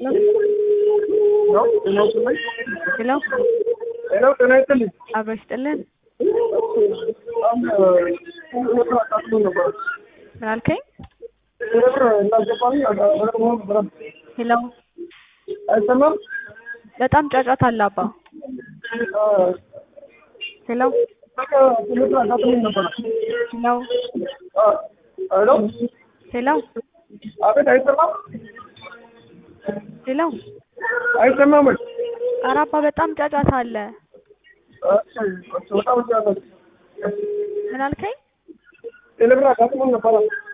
ሄሎ ሄሎ ጤና ይስጥልኝ። አብሮ ይስጥልን። በጣም አቃጥሎ ነበር። ምን አልከኝ? ብር እንዳስገባኝ ብር መሆን ነበር። ሄሎ አይሰማም? በጣም ጫጫታ አለ አባ። ሄሎ በቃ ብር አቃጥሎኝ ነበር። ሄሎ ሄሎ ሄሎ አቤት፣ አይሰማም? ሄሎ አይሰማም ወይ? ኧረ አባ በጣም ጫጫታ አለ። እሺ፣ በጣም እያለች ምን አልከኝ? ብር አቃጥሎኝ ነበር።